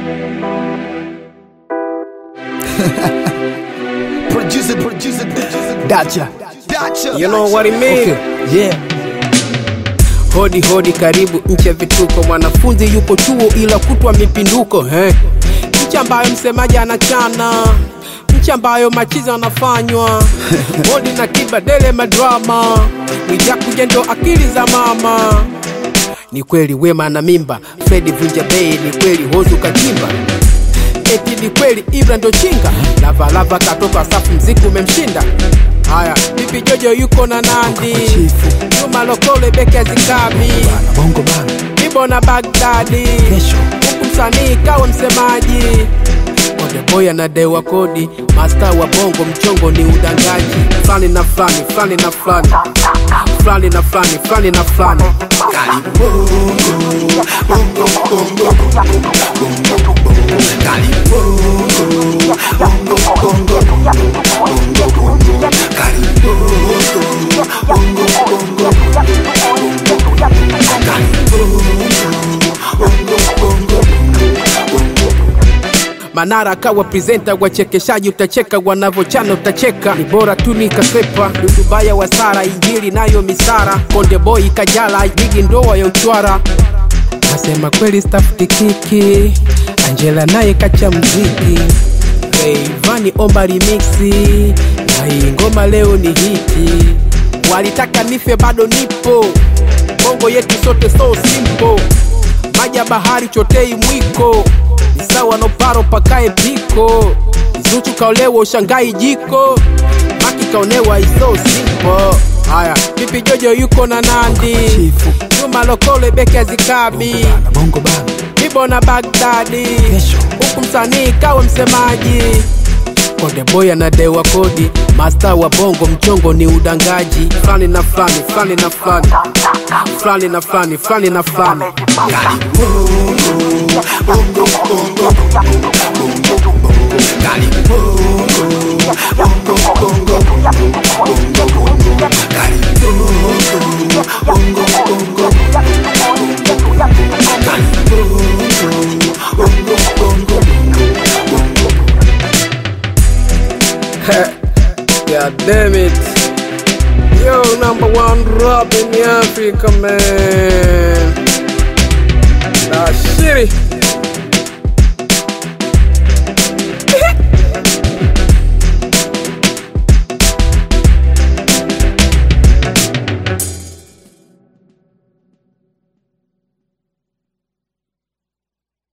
Producer, producer, producer. Dacha. Dacha. You know what it mean? Okay. Yeah. Hodi hodi, karibu nchi ya vituko. Mwanafunzi yupo chuo ila kutwa mipinduko eh. Nchi ambayo msemaji anachana, nchi ambayo machizo anafanywa hodi na kibadele madrama, Mwijakuja ndo akili za mama. Ni kweli wema na mimba, Fredi vunja bei, ni kweli hozu kachimba eti ni kweli Ibra ndo chinga, lavalava katoka safu, mziki umemshinda. Haya, bibi Jojo yuko na Nandi, Chifu. Juma Lokole beki azikabi, Bana bongo bana. Ibo na Bagdadi, Kesho. huku msanii kawa msemaji. Odeboy anadewa kodi, masta wa bongo, mchongo ni udangaji. Fulani na fulani, fulani na fulani, fulani na fulani, fulani na fulani. Manara akawa presenta, wachekeshaji utacheka, wanavochana utacheka, ni bora tu nikasepa. Dudubaya wa Sara, injili nayo misara, Konde Boy Kajala, jigi ndoa ya uchwara. Nasema kweli stafuti kiki, Angela naye kacha mziki, Rayvanny omba remixi, na hii ngoma leo ni hiti. Walitaka nife bado nipo, bongo yetu sote so simple maji ya bahari chotei mwiko ni sawa no paro pakae piko Zuchu kaolewa ushangai jiko Maki kaonewa iso simple Haya, Pipi Jojo yuko na Nandi Chifu. Juma Lokole beki azikabi Bana bongo bana. Ibo na Bagdadi Kesho. huku msanii kawa msemaji Konde Boy anadewa kodi, masta wa bongo, mchongo ni udangaji. Fulani na fulani, fulani na fulani, fulani na fulani, fulani na fulani. God damn it. Yo, number one rap in Africa, man. Nah, shitty.